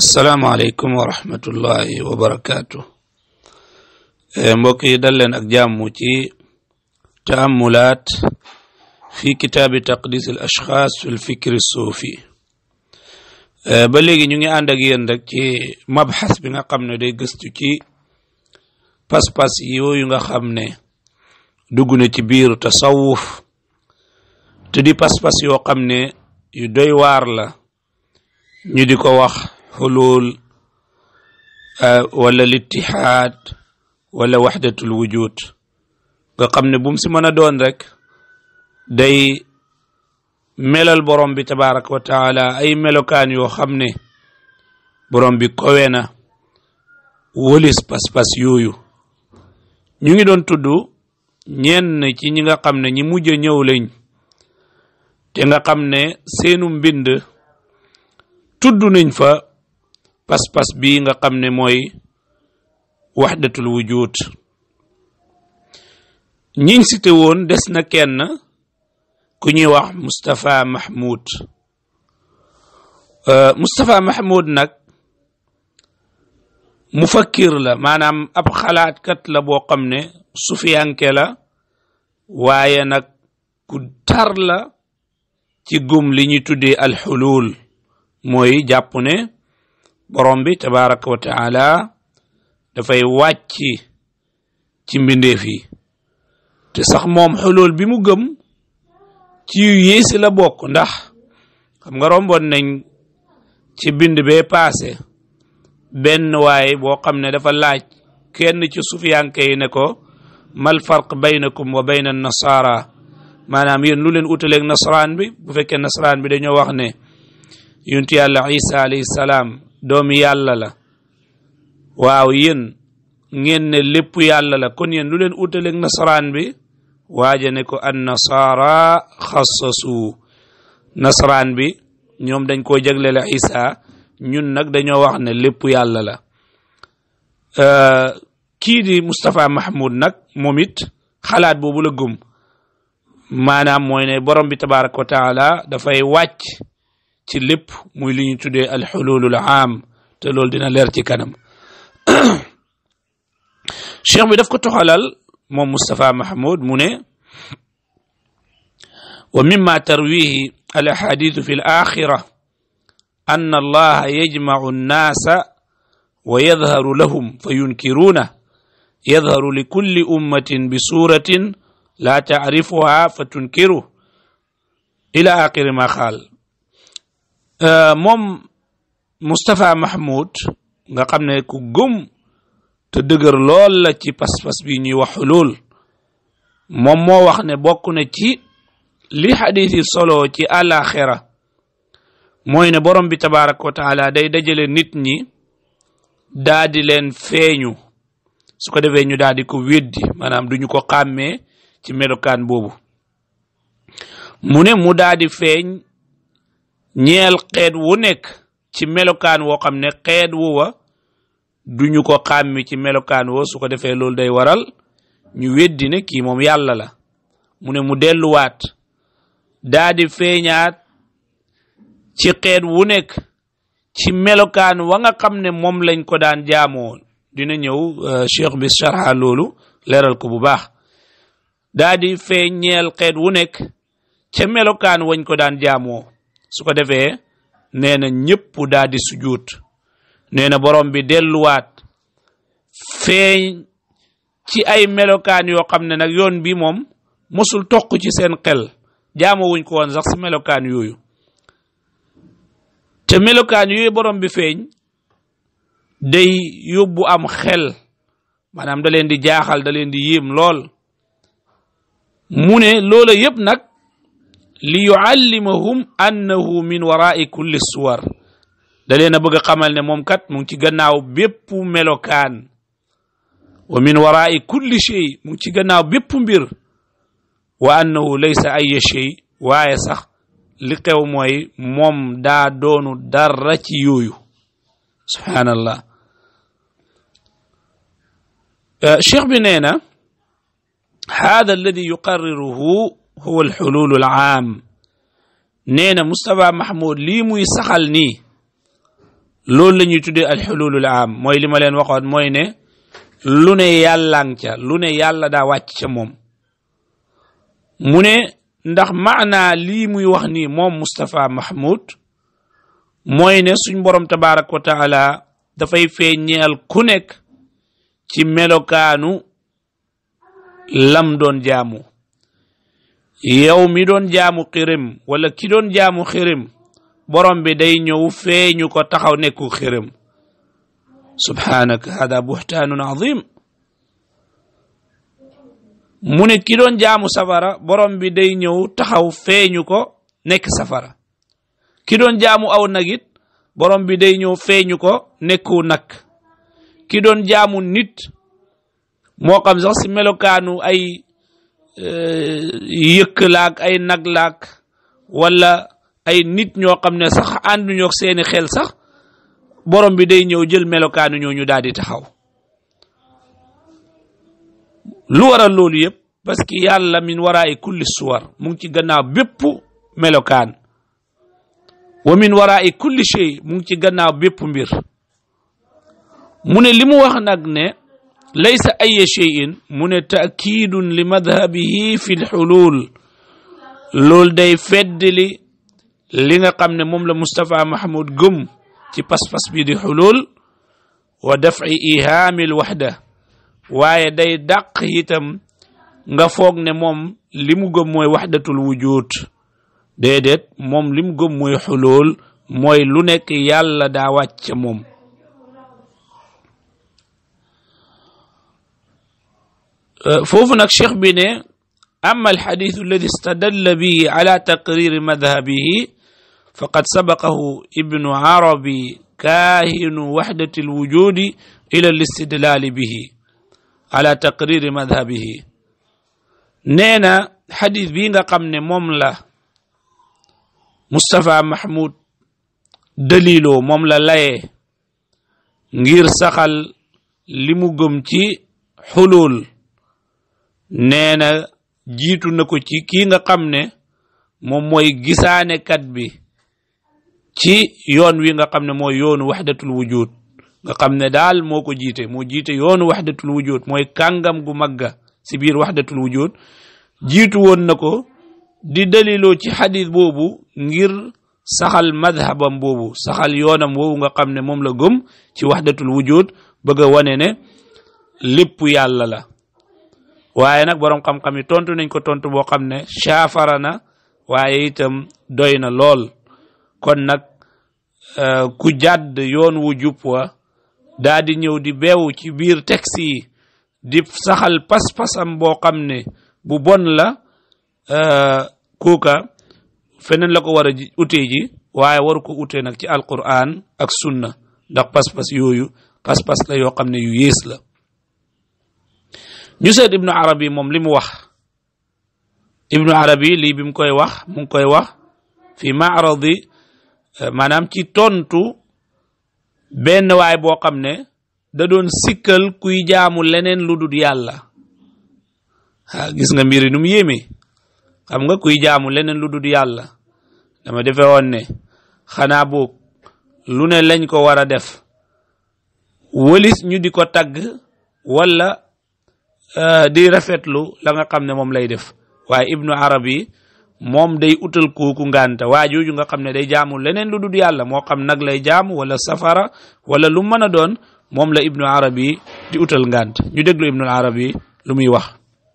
asalaamaaleykum wa rahmatullahi wa barakaatu mbokk yi dal leen ak jàmm ci taamulaat fi kitaabi taqdis al ashxaas fi lfikri suufi ba léegi ñu ngi ànd ak yéen rek ci mabxas bi nga xam ne day gëstu ci pas-pas yooyu nga xam ne dugg na ci biiru tasawuf te di pas-pas yoo xam ne yu doy waar la ñu di ko wax xulul wala littihaad wala waxdatul wujud nga xam ne bu mu si mën a doon rek day melal borom bi tabaraka wa taala ay melokaan yoo xam ne borom bi kowe na wëlis pas-pas yooyu ñu ngi doon tudd ñenn ci ñi nga xam ne ñi mujj a ñëw lañ te nga xam ne seenu mbind tudd nañ fa pas-pas bii nga xam ne mooy waxdatul wujud ñiñ cité woon des na kenn ku ñuy wax Moustapha Mahmoud Moustapha Mahmoud nag mufakkir la maanaam ab xalaatkat la boo xam ne sufiyanke la waaye nag ku tar la ci gum li ñuy tuddee alxulul mooy jàpp ne borom bi tabaraka wa taala dafay wàcc ci mbindeef yi te sax moom xulul bi mu gëm ci yu yéesi la bokk ndax xam nga romboon nañ ci bind bee paase benn waay boo xam ne dafa laaj kenn ci sufiyanke yi ne ko mal farq baynakum wa bayna nasara maanaam yéen lu leen utaleeg nasaraan bi bu fekkee nasaraan bi dañoo wax ne yunti yàlla isa alayhi salaam doomi yàlla la waaw yéen ngeen ne lépp yàlla la kon yéen lu leen utaleeg nasaraan bi waaja ne ko an nasara xassasu nasaraan bi ñoom dañ koo jaglele isa ñun nag dañoo wax ne lépp yàlla la kii di Moustapha Mahmoud nag moom it xalaat boobu la gëm maanaam mooy ne borom bi tabaraka wa taala dafay wàcc ci lépp muy li ñu tuddee alxululul aam te loolu dina leer ci kanam cheikh bi daf ko toxalal moom Moustapha Mahmoud mu ne wa mimma tarwihi al ahadithu fi l axira an allaha yajmacu annaasa wa yadharu lahum fa yunkiruuna yadharu li kulli ummatin bi suratin laa taarifuha fa tunkiru ila axiri ma xaal moom Moustapha Mahmoud nga xam ne ku gëm te dëgër lool la ci pas-pas bi ñuy wax xulul moom moo wax ne bokk na ci li xadis yi solo ci àlaxira mooy ne borom bi tabaraka wa taala day dajale nit ñi daa di leen feeñu su ko defee ñu daal di ko weddi maanaam duñu ko xàmmee ci melokaan boobu mu ne mu daal di feeñ ñeel xeet wu nekk ci melokaan woo xam ne xeet wu wa duñu ko xàmmi ci melokaan woo su ko defee loolu day waral ñu weddi ne kii moom yàlla la mu ne mu delluwaat daa di feeñaat ci xeet wu nekk ci melokaan wa nga xam ne moom lañ ko daan jaamoo dina ñëw cheikh bi sharha loolu leeral ko bu baax daa di feeñ ñeel xeet wu nekk ca melokaan wañ ko daan jaamoo su ko defee nee na ñëpp daa di sujuut nee na borom bi delluwaat feeñ ci ay melokaan yoo xam ne nag yoon bi moom mosul toq ci seen xel jaamoo wuñ ko woon sax si melokaan yooyu te melokaan yooyu borom bi feeñ day yóbbu am xel maanaam da leen di jaaxal da leen di yéem lool mu ne loola yëpp nag li yuallimahum annahu min warai kulli suwar da leen a bëgg a xamal ne moom kat mu ngi ci gannaaw bépp melokaan wa min warai kulli shay mu ngi ci gannaaw bépp mbir wa annahu laysa ay shay waaye sax li xew mooy moom daa doonu dara ci yooyu subhaanallah cheikh bi nee na hada alladi yuqarriruhu huwa alxululu alaam nee na Moustapha Mahmoud lii muy saxal nii loolu la ñuy tuddee alxululul am mooy li ma leen waxoon mooy ne lu ne yàllaan ca lu ne yàlla daa wàcc ca moom mu ne ndax maanaa lii muy wax nii moom Moustapha Mahmoud mooy ne suñ borom tabaaraka wa taala dafay feeñeel ku nekk ci melokaanu lam doon jaamu yow mi doon jaamu xirim wala ki doon jaamu xirim borom bi day ñëw feeñu ko taxaw nekku xirim subhanaka hada buhtaanun azim mu ne ki doon jaamu safara borom bi day ñëw taxaw feeñu ko nekk safara ki doon jaamu aw nag it borom bi day ñëw feeñu ko nekku nag ki doon jaamu nit moo xam sax si melokaanu ay yëkk laak ay nag laak wala ay nit ñoo xam ne sax ànduñoo ak seeni xel sax borom bi day ñëw jël melokaanu ñooñu daal di taxaw lu waral loolu yëpp parce que yàlla min waraay kulli suwar mu ngi ci gannaaw bépp melokaan wa min waraay kulli shay mu ngi ci gannaaw bépp mbir mu ne li mu wax nag ne laysa aya cheyin mu ne taakidun li madhabihi fi lxulul loolu day feddli li nga xam ne moom la Moustapha Mahmoud gëm ci pas-pas bi di xulul wa dafci ihaami lwaxda waaye day dàq itam nga foog ne moom li mu gëm mooy waxdatul wujud déedéet moom li mu gëm mooy xulul mooy lu nekk yàlla daa wàcc moom foofu nag cheikh bi ne ama alxadithu alladi istadalla bihi ala taqriri madhabihi faqad sabaqahu ibnu arabi kaahinu waxdati alwujudi ila alistidlaali bihi ala taqriri madhabihi nee na xadis bii nga xam ne moom la Moustapha Mahmoud daliloo moom la layee ngir saxal li mu gëm ci xulul nee na jiitu na ko ci kii nga xam ne moom mooy gisaanekat bi ci yoon wi nga xam ne mooy yoonu waxdatul wujud nga xam ne daal moo ko jiite moo jiite yoonu waxdatul wujud mooy kàngam gu magga si biir waxdatul wujud jiitu woon na ko di daliloo ci xadis boobu ngir saxal madhabam boobu saxal yoonam woowu nga xam ne moom la gëm ci waxdatul wujud bëgg a wane ne lépp yàlla la waaye nag boroom xam-xam yi tontu nañ ko tontu boo xam ne saafara na waaye itam doy na lool kon nag ku jàdd yoon wu jub wa daa di ñëw di beew ci biir texte yi di saxal pas-pasam boo xam ne bu bon la kooka feneen la ko war a utee ji waaye waru ko utee nag ci alquran ak sunna ndax pas-pas yooyu pas-pas la yoo xam ne yu yées la ñu seet ibnu arabi moom li mu wax ibnu arabi lii bi mu koy wax mu ngi koy wax fi maaradi maanaam ci tontu benn waay boo xam ne da doon sikkal kuy jaamu leneen lu dul yàlla ah gis nga mbiri nu mu yéemee xam nga kuy jaamu leneen lu dul yàlla dama defe woon ne xanaa boog lu ne lañ ko war a def wëlis ñu di ko tagg wala di rafetlu la nga xam ne moom lay def waaye ibnu arabi moom day utal kooku ngànta waa jooju nga xam ne day jaamu leneen lu dul yàlla moo xam nag lay jaamu wala safara wala lu mën a doon moom la ibnu arabi di utal ngànt ñu déglu ibnu arabi lu muy wax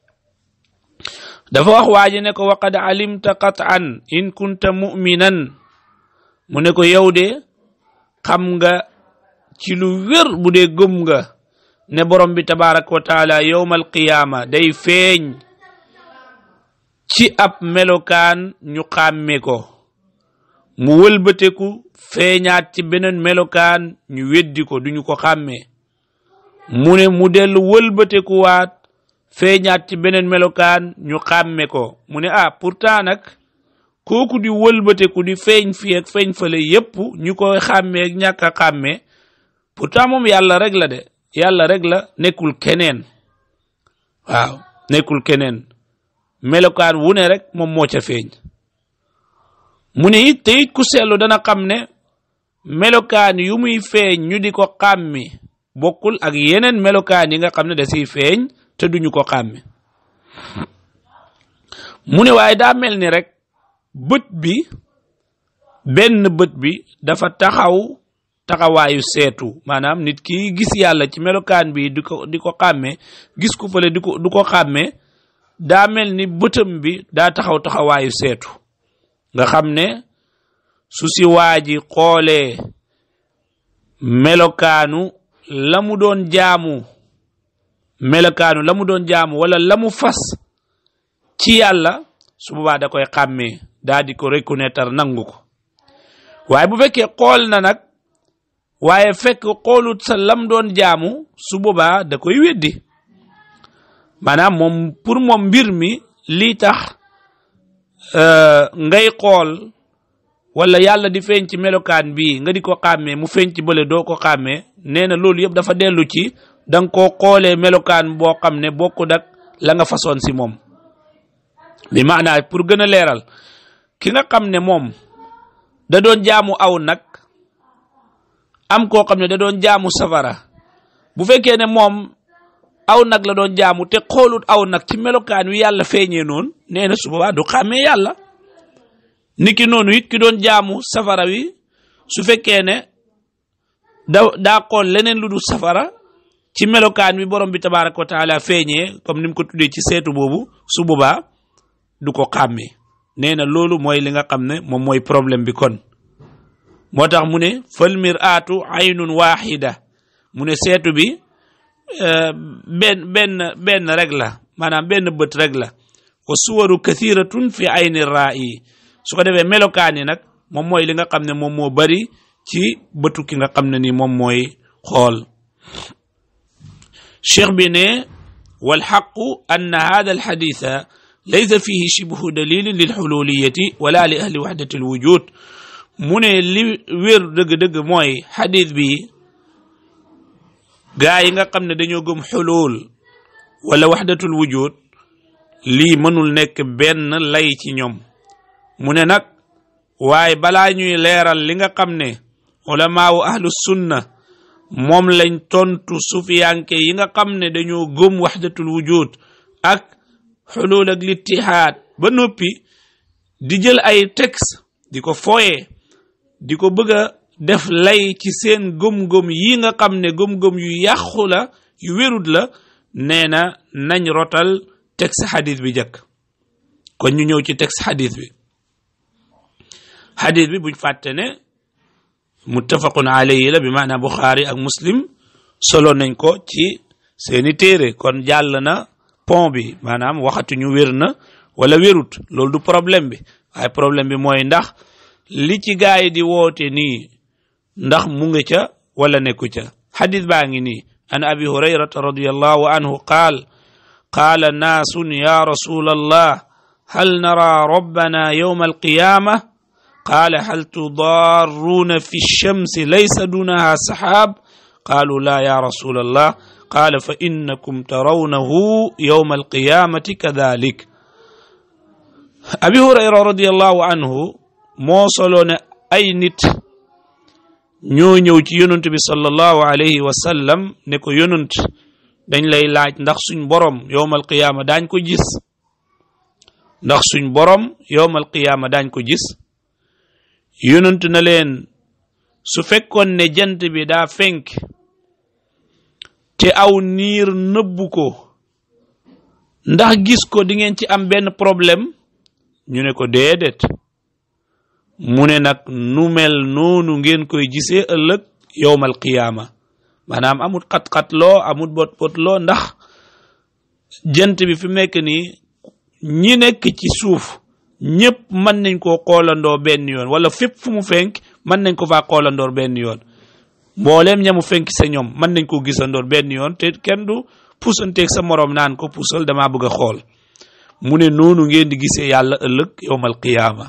dafa wax waa ji ne ko waqad alimta qat'an in kunta mu'minan mu ne ko yow de xam nga ci lu wér bu dee gëm nga ne borom bi tabaraka wa taala yowmal qiyaama day feeñ ci ab melokaan ñu xàmme ko mu wëlbateku feeñaat ci beneen melokaan ñu weddi ko duñu ko xàmmee mu ne mu dellu wëlbateku waat feeñaat ci beneen melokaan ñu xàmme ko mu ne ah pourtant nag kooku di wëlbateku di feeñ fii ak feeñ fale yépp ñu koy xàmmee ak ñàkk a xàmmee pourtant moom yàlla rek la de yàlla rek la nekkul keneen waaw nekkul keneen melokaan wu ne rek moom moo ca feeñ mu ne it te it ku seetlu dana xam ne melokaan yu muy feeñ ñu di ko xàmmi bokkul ak yeneen melokaan yi nga xam ne da siy feeñ te duñu ko xàmmi mu ne waaye daa mel ni rek bët bi benn bët bi dafa taxaw taxawaayu seetu maanaam nit ki gis yàlla ci melokaan bi di ko di ko xàmme gis ku fële di ko du ko xàmme daa mel ni bëtam bi daa taxaw taxawaayu seetu nga xam ne su si waa ji xoolee melokaanu la mu doon jaamu melokaanu la mu doon jaamu wala la mu fas ci yàlla su boobaa da koy xàmmee daa di ko reconnaître nangu ko waaye bu fekkee xool na nag waaye fekk xoolut sa lam doon jaamu su boobaa da koy weddi maanaam moom pour moom mbir mi lii tax ngay xool wala yàlla di feeñ ci melokaan bii nga di ko xàmmee mu feeñ ci bële doo ko xàmmee nee na loolu yëpp dafa dellu ci da nga koo xoolee melokaan boo xam ne bokkut ak la nga façon si moom bi maanaa pour gën a leeral ki nga xam ne moom da doon jaamu aw nag am koo xam ne da doon jaamu safara bu fekkee ne moom aw nag la doon jaamu te xoolut aw nag ci melokaan wi yàlla feeñee noonu nee na su boobaa du xàmmee yàlla niki noonu it ki doon jaamu safara wi su fekkee ne da daa xool leneen lu dul safara ci melokaan wi borom bi tabaraka wa taala feeñee comme ni mu ko tuddee ci seetu boobu su boobaa du ko xàmmee nee na loolu mooy li nga xam ne moom mooy problème bi kon moo tax mu ne fal miraatu aynun waxida mu ne seetu bi benn benn benn rek la maanaam benn bët rek la wa suwaru kathiratun fi ayni raa'i su ko defee melokaan yi nag moom mooy li nga xam ne moom moo bari ci bëtu ki nga xam ne ni moom mooy xool cheikh bi ne walxaqu anna hada alxaditha laysa fihi shibhu dalilin lilxululiyati wala li ahli waxdati alwujud mu ne li wér dëgg-dëgg mooy xadis bi gaa yi nga xam ne dañoo gëm xulul wala waxdatul wujud lii mënul nekk benn lay ci ñoom mu ne nag waaye balaa ñuy leeral li nga xam ne ulamaawu ahlu sunna moom lañ tontu sufiyanke yi nga xam ne dañoo gëm waxdatul wujud ak xulul ak littihaad ba noppi di jël ay texte di ko fooye di ko bëgg a def lay ci seen gëm-gëm yi nga xam ne gëm-gëm yu yàqu la yu wérut la nee na nañ rotal texte xadis bi jëkk kon ñu ñëw ci texte xadis bi xadis bi buñ fàtte ne muttafaqun alayhi la bi maanaam buxaari ak muslim solo nañ ko ci seeni téere kon jàll na pont bi maanaam waxatuñu wér na wala wérut loolu du problème bi waaye problème bi mooy ndax li ci gaa yi di woote nii ndax mu ngi ca wala nekku ca xadis baa ngi nii an abi hurayrata radiallahu anhu qaal qaala naasun ya rasul allah hal nara rabbana yowma alqiyama qaala hal tudaarruuna fi lchamsi laysa dunaha saxaab qaalu la ya rasul allah qaala fa innakum tarawnahu yowma alqiyamati kadalik abi hurayra radiallahu anhu moo solo ne ay nit ñoo ñëw ci yonent bi sallallahu alayhi wa sallam ne ko yonent dañ lay laaj ndax suñ borom yowmal qiyaama daañ ko gis ndax suñ borom yowmal qiyaama daañ ko gis yonent na leen su fekkoon ne jant bi daa fenk te aw niir nëbbu ko ndax gis ko di ngeen ci am benn problème ñu ne ko déedéet mu ne nag nu mel noonu ngeen koy gisee ëllëg yowmal qiyaama maanaam amut xat-xat loo amut bot bot loo ndax jant bi fi mu nekk nii ñi nekk ci suuf ñëpp mën nañ koo xoolandoo benn yoon wala fépp fu mu fenk mën nañ ko faa xoolandoor benn yoon mbooleem ñamu fenk sa ñoom mën nañ koo gisandoor benn yoon te kenn du puusanteeg sa moroom naan ko puusal damaa bëgg a xool mu ne noonu ngeen di gisee yàlla ëllëg yowmal qiyaama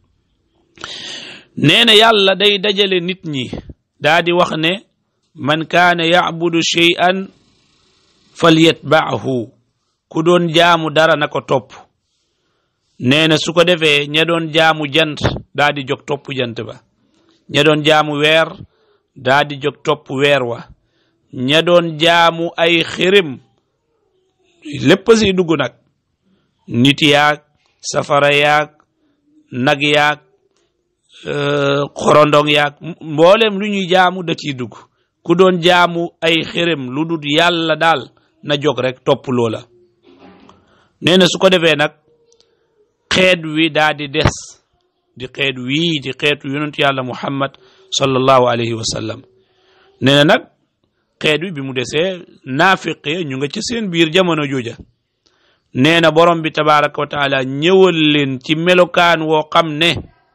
nee na yàlla day dajale nit ñi daa di wax ne man kaana yacbudu shay'an falyatbaahu ku doon jaamu dara na ko topp nee na su ko defee ña doon jaamu jant daa di jóg topp jant ba ña doon jaamu weer daa di jóg topp weer wa ña doon jaamu ay xirim lépp si dugg nag nit yaag safara yaag nag yaag xorondong yaag mboolem lu ñuy jaamu da ciy dugg ku doon jaamu ay xirim lu dul yàlla daal na jóg rek topp loola nee na su ko defee nag xeet wi daa di des di xeet wii di xeetu yonent yàlla muhammad sallallahu alayhi wa sallam nee na nag xeet wi bi mu desee naafiqe ñu nga ci seen biir jamono jooja nee na borom bi tabaraka wa taala ñëwal leen ci melokaan woo xam ne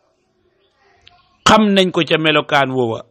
xam nañ ko ca melokaan woowa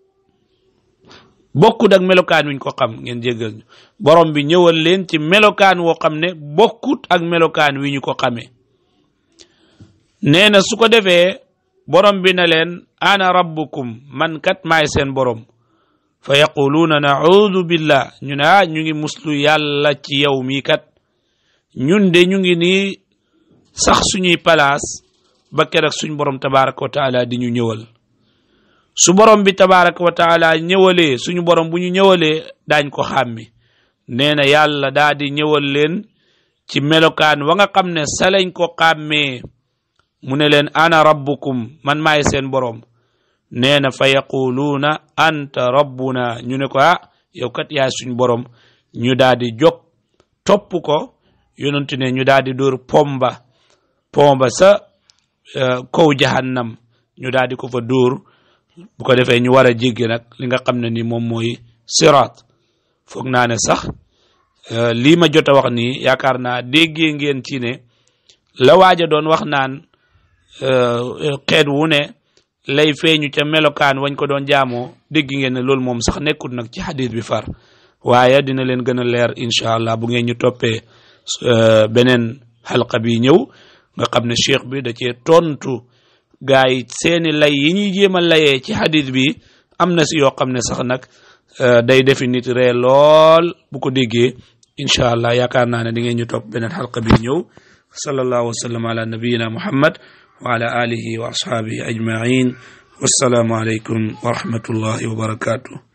bokkut ak melokaan wiñ ko xam ngeen jéggal ñu borom bi ñëwal leen ci melokaan woo xam ne bokkut ak melokaan wi ñu ko xamee nee na su ko defee borom bi na leen ana rabbukum man kat maay seen borom fa yaquluuna naudu billah ñu ne ah ñu ngi muslu yàlla ci yow mii kat ñun de ñu ngi nii sax suñuy palaas ba keroog suñ borom tabaraka wa taala di ñu ñëwal su borom bi tabaraka wa taala ñëwalee suñu borom bu ñu ñëwalee daañ ko xàmmi nee na yàlla daa di ñëwal leen ci melokaan wa nga xam ne sa lañ ko xàmmee mu ne leen ana rabbukum man maay seen borom nee na fa yaquluuna anta rabbuna ñu ne ko ah yow kat yaay suñ borom ñu daa di jóg topp ko yonentu ne ñu daa di dóor pomba pomba sa kaw jahannam ñu daa di ko fa dóor bu ko defee ñu war a jéggi nag li nga xam ne ni moom mooy siraat foog naa ne sax lii ma jot a wax nii yaakaar naa déggee ngeen ci ne la waaja doon wax naan xeet wu ne lay feeñu ca melokaan wañ ko doon jaamoo dégg ngeen ne loolu moom sax nekkul nag ci xadis bi far waaye dina leen gën a leer incha allah bu ngeen ñu toppee beneen xalqa bi ñëw nga xam ne cheikh bi da cee tontu gaa yi seeni lay yi ñuy jéem a layee ci xadis bi am na si yoo xam ne sax nag day defi nit ree lool bu ko déggee incha allah yaakaar naa ne di ngeen ñu topp beneen xalqa bi ñëw sallallahu wa sallam ala nabiyina muhammad wa ala alihi wa ashabihi ajmain wassalaamu aleykum wa rahmatullahi wa barakatuh